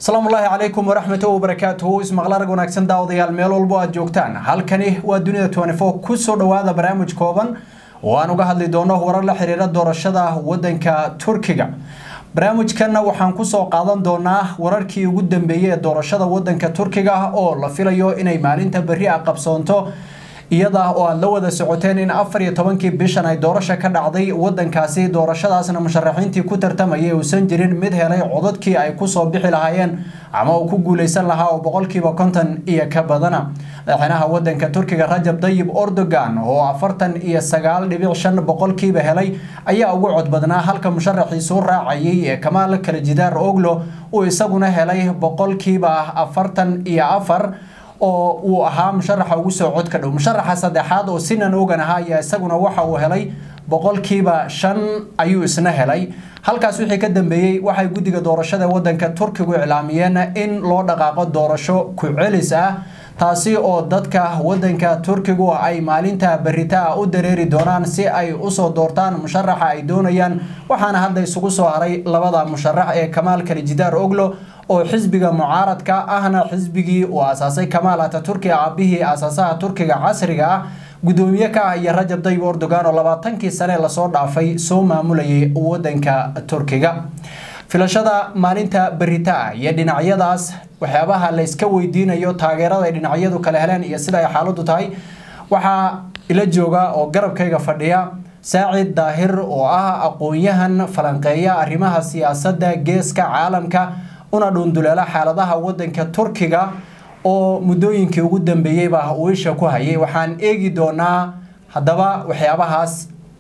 asalaamu ullaahi calaykum waraxmatullahi wabarakaatuhu ismaqlarag wanaagsan daawadayaal meel walbo aad joogtaan halkani waa dunida twenty four kusoo dhowaada barnaamij kooban oo aan uga hadli doono warar la xiriira doorashada wadanka turkiga barnaamijkanna waxaan kusoo qaadan doonaa wararkii ugu dambeeyey ee doorashada wadanka turkiga oo la filayo inay maalinta berri a qabsoonto iyada oo aad la wada socoteen in afar iyo tobankii bishan ay doorasho ka dhacday wadankaasi doorashadaasna musharaxiintii ku tartamayay uusan jirin mid helay codadkii ay kusoo bixi lahaayeen ama uu ku guuleysan lahaa oo boqolkiiba konton iyo ka badana madaxweynaha wadanka turkiga rajab dayib erdogan oo afartan iyo sagaal dhibic shan boqolkiiba helay ayaa ugu cod badnaa halka musharaxiisuu raacayay ee kamaal kalajidaar oglo uu isaguna helay boqolkiiba afartan iyo afar oo uu ahaa musharaxa ugu soo codka dhow musharaxa saddexaad oo sinan ogan ahaa ayaa isaguna waxa uu helay boqolkiiba shan ayuu isna helay halkaas wixii ka dambeeyey waxay guddiga doorashada wadanka turkigu iclaamiyeen in loo dhaqaaqo doorasho ku-celis ah taasi oo dadka wadanka turkigu ay maalinta beritaa u dareeri doonaan si ay usoo doortaan musharaxa ay doonayaan waxaana hadda isugu soo haray labada musharax ee kamaal kalijidaar oglo oo xisbiga mucaaradka ahna xisbigii uu asaasay kamaal ataturki aabihii asaasaha turkiga casriga ah gudoomiye ka ah iyo rajab dayib erdogan oo labaatankii sane lasoo dhaafay soo maamulayay wadanka turkiga filashada maalinta berita iyo dhinacyadaas waxyaabaha la iska weydiinayo taageerada ay dhinacyadu kala heleen iyo sida ay xaaladu tahay waxaa ila jooga oo garabkayga fadhiya saacid daahir oo ah aqoon-yahan falanqeeya arrimaha siyaasadda geeska caalamka una dhuunduleela xaaladaha wadanka turkiga oo muddooyinkii ugu dambeeyeyba uu isha ku hayay waxaan eegi doonaa haddaba waxyaabahaas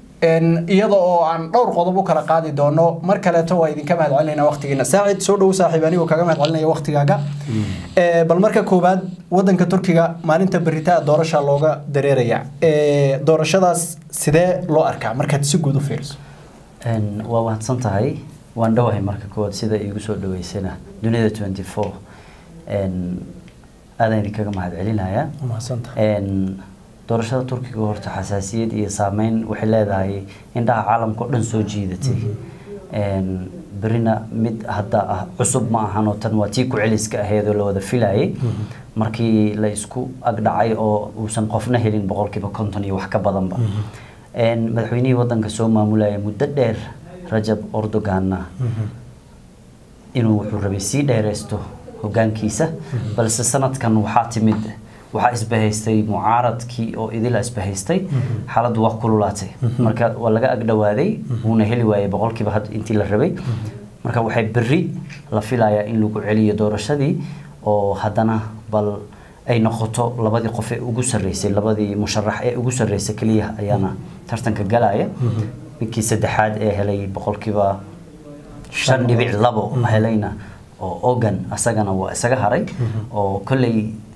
iyada oo aan dhowr qodob u kala qaadi doono mar kaleeto waa idinka mahad celinayna waqtigiina saacid soo dhow saaxiib anigoo kaga mahad celinaya waqtigaaga bal marka koowaad wadanka turkiga maalinta beritaa doorasha looga dareeraya doorashadaas sidee loo arkaa markaad si guud u fiiriso waa mahadsan tahay waan dhowahay marka koowaad sida iigu soo dhaweysana dunida twenty four aadaan idinkaga mahad celinayaa doorashada turkiga horta xasaasiyad iyo saameyn waxay leedahay indhaha caalamka o dhan soo jiidatay berina mid hadda ah cusub ma ahanoo tan waa tii ku-celiska ahayd oo la wada filayay markii la isku agdhacay oo uusan qofna helin boqolkiiba konton iyo wax ka badanba madaxweynihii wadanka soo maamulaya muddo dheer rajab erdoganna inuu wuxuu rabay sii dheereysto hogaankiisa balse sanadkan waxaa timid waxaa isbahaystay mucaaradkii oo idila isbahaystay xaaladdu waa kululaatay marka waa laga agdhawaaday wuuna heli waayay boqolkiiba had intii la rabay marka waxay berri la filayaa in lagu celiyo doorashadii oo haddana bal ay noqoto labadii qof ee ugu sarreysay labadii musharax ee ugu sarreysay keliya ayaana tartanka galaya ninkii saddexaad ee helay boqolkiiba shan dhibic labo helayna oo ogan asagana waa isaga haray oo kolley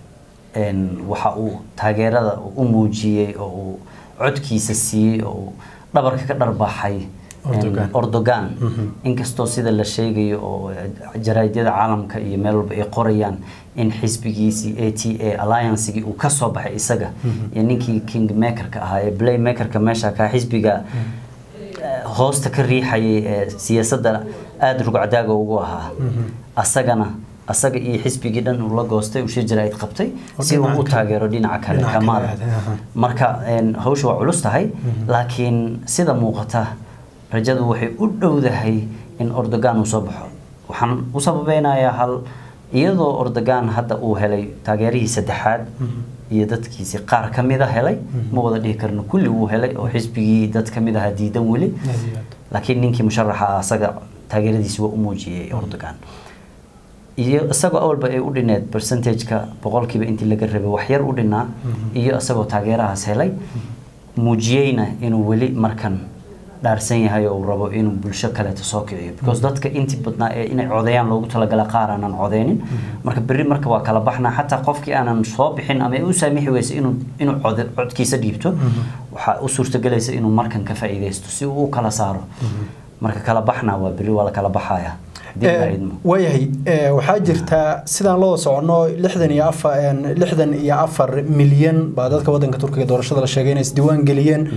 waxa uu taageerada u muujiyey oo uu codkiisa siiyey oo uu dhabarka ka dharbaaxay erdogan inkastoo sida la sheegayo oo jaraadyada caalamka iyo meel walba ay qorayaan in xisbigiisii a t a alliancegii uu ka soo baxay isaga iyo ninkii king makerka ahaa ee play makerka meesha kaa xisbiga hoosta ka riixayay ee siyaasadda aada rugcdaaga ugu ahaa asagana asaga iyo xisbigii dhan uu la goostay uu shir jaraa'id qabtay si uu u taageero dhinaca kale kamaal marka hawsha waa culus tahay laakiin sida muuqata rajadu waxay u dhowdahay in erdogan uu soo baxo waxaan u sababeynayaa hal iyadoo erdogan hadda uu helay taageerihii saddexaad iyo dadkiisi qaar ka mida helay ma wada dhihi karno kulli wuu helay oo xisbigii dad ka mid ahaa diidan weli laakiin ninkii musharaxa asaga taageeradiisi waa u muujiyey erdogan iyo isagoo awalba ay u dhineed percentageka boqolkiiba intii laga rabay waxyar u dhinaa iyo isagoo taageerahaas helay muujiyeyna inuu weli markan dhaarsan yahay oo uu rabo inuu bulsho kaleeto soo kiciyo because dadka intii badnaa ee inay codeeyaan loogu talagala qaar aanan codeynin marka berri marka waa kala baxnaa xataa qofkii aanan soo bixin ama u saamixi weysa inuu inuu cod codkiisa dhiibto waxaa u suurtagelaysa inuu markan ka faa'iideysto si uu u kala saaro marka kala baxnaa waa berri waa la kala baxaya waayahay waxaa jirta sidaan loo socono lixdan iyo afar lixdan iyo afar milyan baa dadka wadanka turkiga doorashada la sheegay inay isdiiwaan geliyeen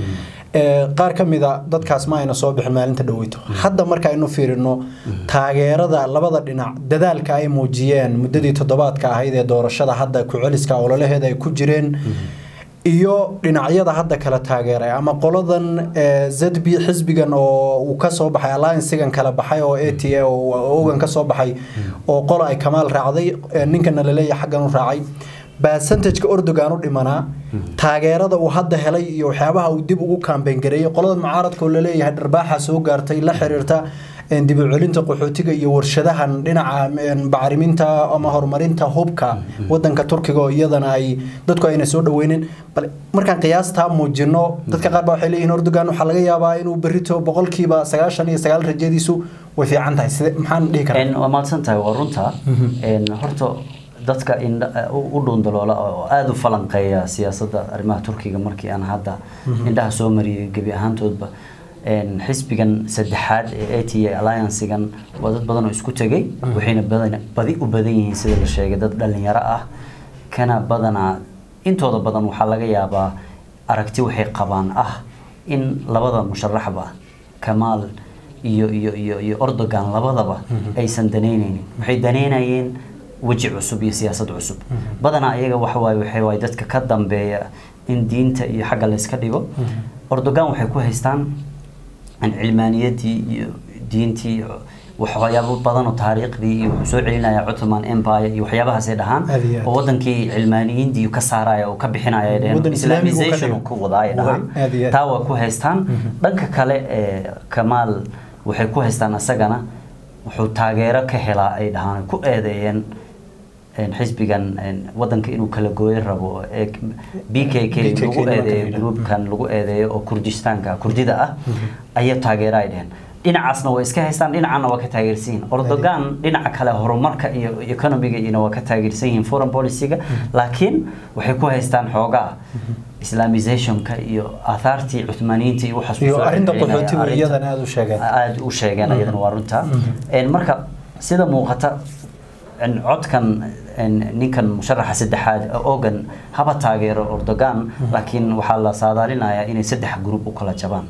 qaar ka mida dadkaas ma ayna soo bixin maalinta dhaweyto hadda marka aynu fiirino taageerada labada dhinac dadaalka ay muujiyeen muddadii toddobaadka ahayd ee doorashada hadda ku-celiska ololaheeda ay ku jireen iyo dhinacyada hadda kala taageeray ama qoladan z b xisbigan oo uu kasoo baxay alliancigan kala baxay oo a t a ogan kasoo baxay oo qola ay kamaal raacday ninkana laleeyahay xaggan u raacay basantajka ordogan u dhimanaa taageerada uu hadda helay iyo waxyaabaha uu dib ugu kaambeyn gareeyay qolada mucaaradka oo laleeyahay dharbaaxa soo gaartay la xiriirta dib u celinta qaxootiga iyo warshadahan dhinaca bacriminta ama horumarinta hubka wadanka turkiga oo iyadana ay dadku ayna soo dhaweynin bal markaan qiyaastaa muujino dadka qaar baa waxay leeyihiin ordogan waxaa laga yaabaa inuu berrito boqolkiiba sagaashan iyo sagaal rajadiisu way fiican tahay side maxaan dhihi karaa waa mahadsan tahay waa runta horta dadka u dhuundaloola oo aada u falanqeeya siyaasadda arrimaha turkiga markii aan hadda indhaha soo mariyay gebi ahaantoodba xisbigan saddexaad ee a t a alliancigan waa dad badan oo isku tegay waxayna badi u badan yihiin sida la sheegay dad dhalinyaro ah kana badanaa intooda badan waxaa laga yaabaa aragti waxay qabaan ah in labada musharaxba kamaal iyo iyo iyo iyo ordogan labadaba aysan danaynaynin waxay danaynayeen weji cusub iyo siyaasad cusub badanaa iyaga waxawaaye waxay waaye dadka ka dambeeya in diinta iyo xagga layska dhigo ordogan waxay ku haystaan cilmaaniyadii iyo diintii waxyaabo badan oo taariikhdii iyo wuxuu soo celinaya Ottoman Empire iyo waxyaabahaas ay dhahaan oo wadankii cilmaaniyiintii ka saaraya oo ka bixinaya ay dhaheen islamization ku wadaaya dhahaan taa waa ku haystaan dhanka kale ee Kamal waxay ku haystaan asagana wuxuu taageero ka helaa ay dhahaan ku eedeeyeen xisbigan wadanka inuu kala gooyo rabo b k k lagu eedeeyo groupkan lagu eedeeyo oo kurdistaanka kurdida ah ayaa taageera ay dheheen dhinacaasna way iska haystaan dhinacana waa ka taageersan yihiin ordogan dhinaca kale horumarka iyo economiga iyona waa ka taageersan yihiin foreign policyga laakiin waxay ku haystaan xoogaa islamizationka iyo aathaartii cuthmaaniyiinta iyo waxaas iyo arrinta qaxootiga iyadana aada u sheegeen aada u sheegeen iyadana waa runta marka sida muuqata codkan ninkan musharaxa saddexaad ogan haba taageero ordogan laakiin waxaa la saadaalinayaa inay saddex gruub u kala jabaan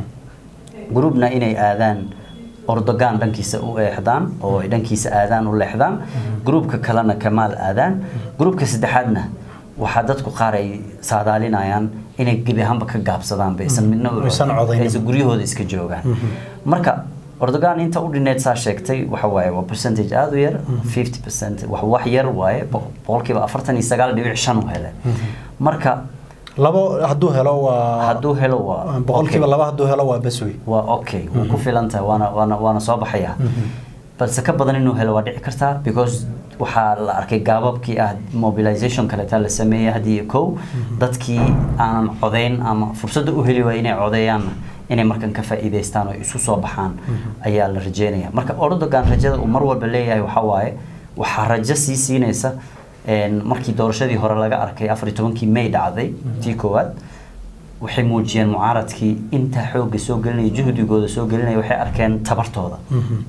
gruubna inay aadaan ordogan dhankiisa u eexdaan oo ay dhankiisa aadaan u leexdaan gruubka kalena kamaal aadaan gruubka saddexaadna waxaa dadku qaar ay saadaalinayaan inay gebi ahaanba ka gaabsadaan baysan midna aysan guryahooda iska joogaan marka ordogan inta u dhineed saa sheegtay waxa waaye waa percentage aada u yar fifty percent wax wax yar waaye boqolkiiba afartan iyo sagaal dhibic shan u hele marka labo hadduu helo waa hadduu helo waa boqolkiiba laba hadduu helo waa bas wey waa okay wuu ku filan tahay waana waana waana soo baxaya balse ka badan inuu helo waa dhici kartaa because waxaa la arkay gaababkii ah mobilization kaleeta la sameeyay haddii kow dadkii aanan codeyn ama fursadda u heli waaya inay codeeyaanna inay markan ka faa'iidaystaan oo isu soo baxaan ayaa la rajeynaya marka ordogan rajada uu mar walba leeyahay waxaa waaye waxaa rajo sii siinaysa markii doorashadii hore laga arkay afar iyo tobankii may dhacday tii koowaad waxay muujiyeen mucaaradkii inta xoogga soo gelinaya juhdigooda soo gelinaya waxay arkeen tabartooda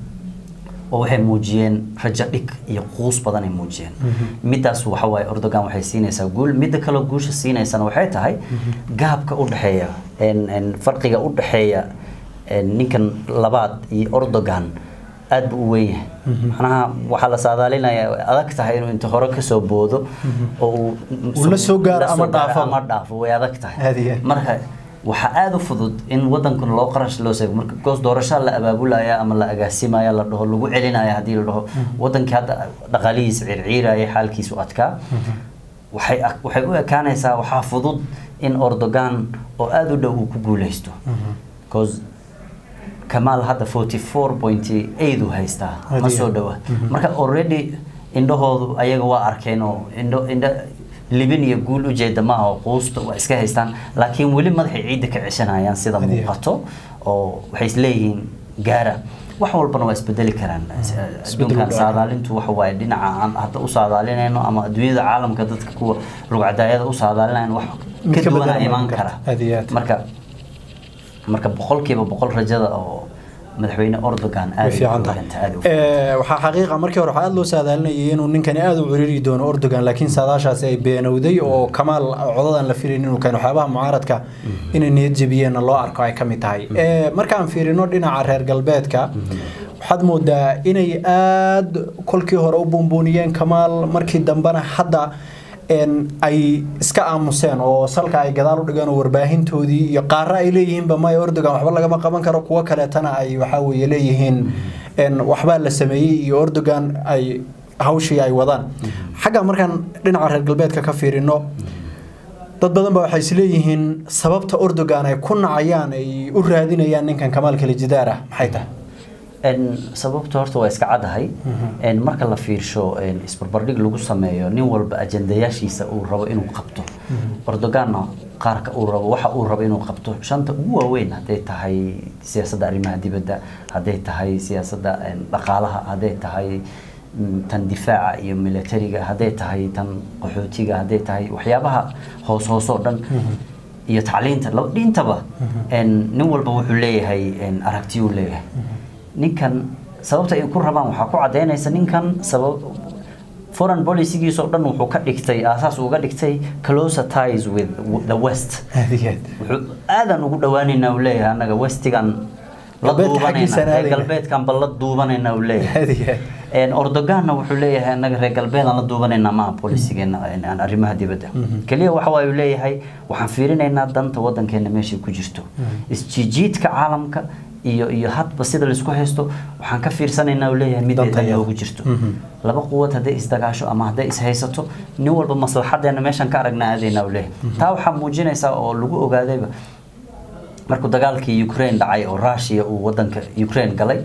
oo waxay muujiyeen rajo dhig iyo quus badan ay muujiyeen midaas waxa waaye ordogan waxay siinaysaa guul midda kale guusha siinaysana waxay tahay gaabka u dhexeeya farqiga u dhexeeya ninkan labaad iyo ordogan aad buu u weyn yahay macnaha waxaa la saadaalinayaa adag tahay inuu inta hore kasoo boodo oo uu la soo gaaro ama dhaafo ama dhaafo way adag tahay marka waxaa aada u fudud in wadankan loo qarash loo seego marka goos doorashaa la abaabulaya ama la agaasimaya la dhaho lagu celinaya haddii la dhaho wadankii hadda dhaqaalihiisa ciirciiraya xaalkiisu adkaa waxay waxay u ekaanaysaa waxaa fudud in ordogan oo aada u dhow uu ku guuleysto because kamaal hadda forty four point eight uu haystaa ma soo dhowa marka already indhahoodu ayaga waa arkeen oo indho indho libin iyo guul ujeeda maaha oo quusta waa iska haystaan laakiin weli madaxay ciidda ka ceshanayaan sida muuqato oo waxay isleeyihiin gaara wax walbana waa isbedeli karaan adduunkan saadaalintu waxa waaye dhinaca aan hadda u saadaalinayno ama adduunyada caalamka dadka kuwa rugcadaayada u saadaalinayno wax ka duwana imaan kara marka marka boqolkiiba boqol rajada oo madaxweyne Erdogan way aad u fiican tahay fiican aad u fiican. Ee, waxaa xaqiiqa markii hore waxaa aad loo saadaalinayay inuu ninkani aad u ciriiri doono Erdogan laakiin saadaashaasi ay beenowday oo Kamaal codadan la filayn inuu keeno waxyaabaha mucaaradka inay niyad jabiyeenna loo arko ay ka mid tahay Ee, markaan fiirino dhinaca reer galbeedka waxaad moodaa inay aad kolkii hore u buunbuuniyeen Kamaal markii dambena hadda een ay iska aamuseen oo salka ay gadaal u dhigeen oo warbaahintoodii iyo qaara ay leeyihiinba maya Erdogan waxba lagama qaban karo kuwa kaleetana ay waxa weeye leeyihiin een waxbaa la sameeyey iyo Erdogan ay hawshii ay wadaan xagga markaan dhinaca reer galbeedka ka fiirino dad badan baa waxay isleeyihiin sababta Erdogan ay ku nacayaan ay u raadinayaan ninkan Kamaal Kalijidaar ah maxay tahay En sababta horta waa iska cadahay en marka la fiirsho en isbarbardhig lagu sameeyo nin walba ajandayaashiisa uu rabo inuu qabto Erdoganna qaarka uu rabo waxa uu rabo inuu qabto shanta ugu waaweyn hadday tahay siyaasadda arrimaha dibadda hadday tahay siyaasadda en dhaqaalaha hadday tahay mm, tan difaaca iyo militariga hadday tahay tan qaxootiga hadday tahay waxyaabaha hoos hoos oo dhan iyo tacliinta laba dhintaba en nin walba wuxuu leeyahay en aragtiyuu leeyahay ninkan sababta ay ku rabaan waxaa ku cadeynaysa ninkan sabab foreign policygiisa oo dhan wuxuu ka dhigtay aasaas uga dhigtay closer ties with the west aadigeed wuxuu aadan ugu dhawaaneynaa uu leeyahay annaga westigan la Galbeedka xaggiisa duubanayna reer aadayna. galbeedkan bal la duubanayna uu leeyahay aadigeed En Erdoganna wuxuu leeyahay annaga reer galbeedaan la duubanaynaa maaha bolisigeena aan arrimaha dibadda keliya waxa waa uu leeyahay waxaan fiirinaynaa danta waddankeena meeshay ku jirto isjiijiidka caalamka iyo iyo hadba sida laisku haysto waxaan ka fiirsanaynaa uu leeyahay mid Danta ay iyada. noogu jirto laba quwad hadday isdagaasho ama hadday ishaysato nin walba maslaxadeena meeshan ka aragnaa aadaynaa uu leeyahay taa waxaa muujinaysaa oo lagu ogaadayba markuu dagaalkii Ukraine dhacay oo Russia uu wadanka Ukraine galay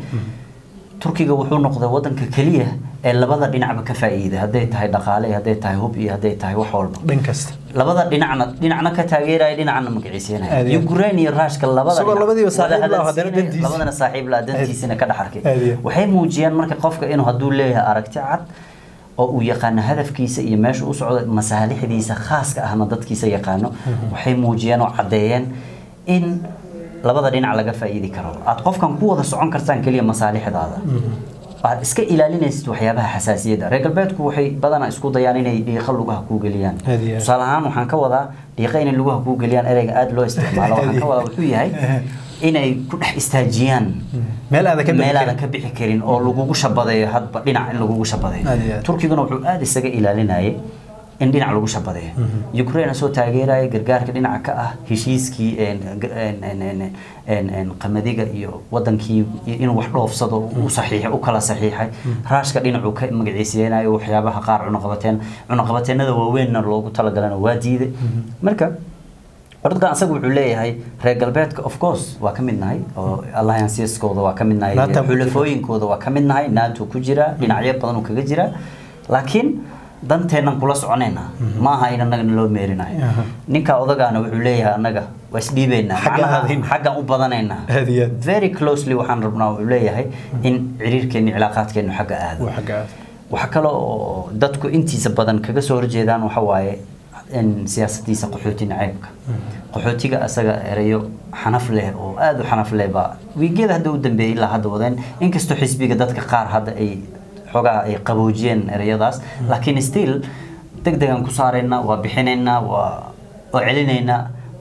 Turkiga wuxuu noqday wadanka kaliya ee labada dhinacba ka faa'iiday hadday tahay dhaqaale hadday tahay hub iyo hadday tahay wax walba dhan kasta labada dhinacna dhinacna ka taageeraya dhinacna Aad magaciisanaya iyo aad. Ukraine iyo Ruushka labada Isagoo dhinac labadiiba wada saaxiib la ah, haddana hadalsiinaya, dantiisa. labadana saaxiib la ah, dantiisana ka dhex arkay Aad iyo aad. waxay muujiyaan marka qofka inuu hadduu leeyahay aragti cad oo uu yaqaano hadafkiisa iyo meesha u socdo masaalixdiisa khaaska ahna dadkiisa yaqaano waxay muujiyeen oo caddeeyeen in labada dhinac laga faa'iidi karo aad qofkan ku wada socon kartaan keliya masaalixdaada waxaad iska ilaalinaysid waxyaabaha xasaasiyadda reer galbeedku waxay badanaa isku dayaan inay dhiiqa lugaha kuu geliyaan Aad iyo aad. tusaale ahaan waxaan ka wadaa dhiiqa inay lugaha kuu geliyaan ereyga aada loo isticmaalo waxaan ka wadaa wuxuu yahay inay ku dhex istaajiyaan meel aadan ka bixi meel aadan karin. ka bixi karin oo lagugu shabadeeyo hadba dhinac in lagugu shabadeeyo Aad iyo aad. turkiguna wuxuu aada isaga ilaalinayay in dhinac lagu shabadeeyo ukraine soo taageeraya gargaarka dhinaca ka ah heshiiskii een, g- een, een, een, een, een, qamadiga iyo wadankii inuu wax dhoofsado u saxiixay u kala saxiixay raashka dhinacuu ka magaciiseynayo waxyaabaha qaar cunuqabateen cunuqabateenada waaweynna loogu talagalana waa diiday marka Erdogan asagu wuxuu leeyahay reer galbeedka of course waa ka mid nahay oo allianceskooda waa ka mid nahay NATO ku jira. xulafooyinkooda waa ka mid nahay nato ku jira dhinacyo badan uu kaga jira laakiin danteennan kula soconaynaa ma aha in annagana loo meerinayo Aha. ninka odagaana wuxuu leeyahay annaga waa isdhiibaynaa Xagga macnaha aadayna. xaggan u badanaynaa Aad iyo aad. very closely waxaan rabnaa wuxuu leeyahay in ciriirkeenni cilaaqaadkeennu xagga aado Waa xagga aad. waxa kale oo dadku intiisa badan kaga soo horjeedaan waxa waaye in siyaasadiisa qaxooti naceybka qaxootiga asaga erayo xanaf leh oo aada u xanaf leh baa wiigyada hadda u dambeeyay ilaa hadda wadeen inkastoo xisbiga dadka qaar hadda ay xogaa ay qaboojiyeen ereyadaas laakiin still deg degaan ku saaraynaa waa bixinaynaa waa oo celinaynaa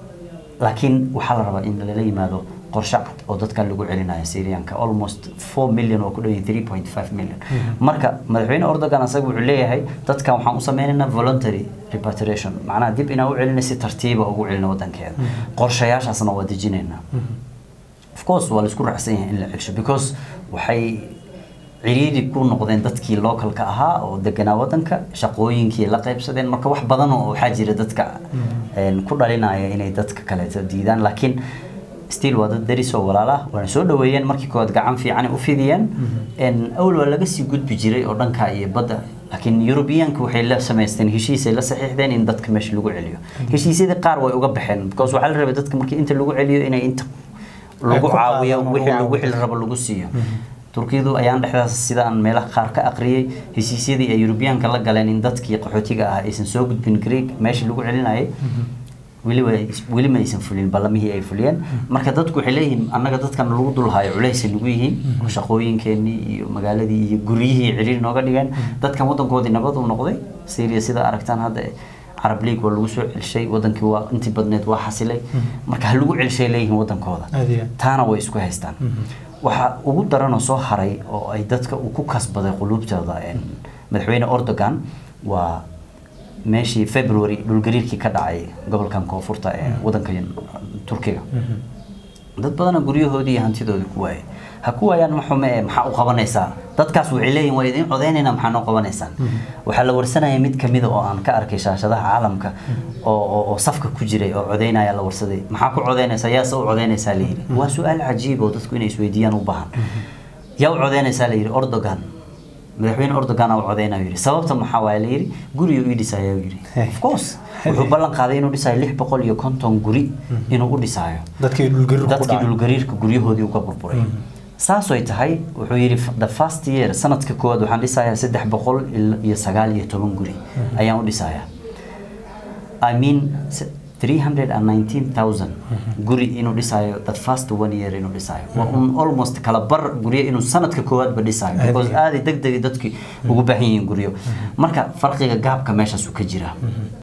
laakiin waxaa la rabaa in lala yimaado qorshe cad oo dadkan lagu celinayo syrianka almost 4 million oo ku dhow yahay 3.5 million marka madaxweyne Erdogan asaga wuxuu leeyahay dadkan waxaan u sameynaynaa voluntary repatriation macnaha dib inaan u celino si tartiiba ugu celino wadankeeda qorshayaashaasna waa dejinaynaa of course waa la isku raacsan yahay in la celsho because waxay ciriiri ku noqdeen dadkii localka ahaa oo deganaa wadanka shaqooyinkii la qaybsadeen marka wax badan oo waxaa jira dadka een, ku dhalinaya inay dadka kaleeto diidaan laakiin still waa dad deris oo walaal ah waana soo dhaweeyeen markii koowaad gacan fiican ay u fidiyeen een, awal waa laga sii gudbi jiray oo dhanka iyo badda laakiin Europeanka waxay la samaysteen heshiis ay la saxiixdeen in dadka meesha lagu celiyo heshiisyadii qaar way uga baxeen because waxaa la rabay dadka markii inta lagu celiyo inay inta lagu ku caawiyo qaadaan oo wixii lagu wixii la rabo lagu siiyo turkiyadu ayaan dhexdaas sida aan meelaha qaar ka aqriyay heshiisyadii ay Europeanka la galeen in dadkii qaxootiga ah aysan soo gudbin Greek meeshii lagu celinayay weli way weli ma aysan fulin ballamihii ay fuliyeen marka dadku waxay leeyihiin annaga dadkan lagu dulhayo culaysay nagu yihiin oo shaqooyinkeenii iyo magaaladii iyo guryihii ciriiri nooga dhigeen dadkan wadankoodii nabad u noqday syria sida aragtaan hadda carab league waa lagu soo celshay wadankii waa intii badneed waa xasilay marka ha lagu celshay leeyihiin wadankooda Aad iyo aad. taana way isku haystaan waxaa ugu daranoo soo haray oo ay dadka uu ku kasbaday quluubtooda een, madaxweyne Erdogan waa meeshii February dhulgariirkii ka dhacay gobolkan koonfurta ee wadanka Turkiga dad badana guryahoodii iyo hantidoodii ku waayay ha ku waayaan ma xume ee maxaa u qabanaysaa dadkaas waxay leeyihin waa idin codeynayna maxaa noo qabanaysaan waxaa la warsanaya mid kamida oo aan ka arkay shaashadaha caalamka oo oo- oo safka ku jiray oo codeynaya la warsaday maxaa ku codeynaysaa yaase u codeynaysaa la yidhi waa su-aal cajiib oo dadku inay isweydiiyaan u baahan yaa u codeynaysaa la yidhi Erdogan madaxweyne Erdogan aa u codeynayo yidhi sababta maxaa waaye la yidhi guriga ii dhisaya yidhi of course wuxuu ballan qaaday inuu dhisayo lix boqol iyo konton guri inuu u dhisayo dadkii dhulgariirku ku dadkii dhacay dhulgariirka guryahoodii uga burburay saasay tahay wuxuu yidhi the first year sanadka koowaad waxaan dhisayaa saddex boqol iyo sagaal iyo toban guri ayaan u dhisayaa I mean s- 319,000 guri inuu dhisayo that first one year inuu dhisayo waa un almost kala bar guryo inuu sanadka koowaadba dhisayo Aad because iyo aad degdeg dadkii ugu baahan yihiin guryo marka farqiga gaabka meeshaas uu ka jiraa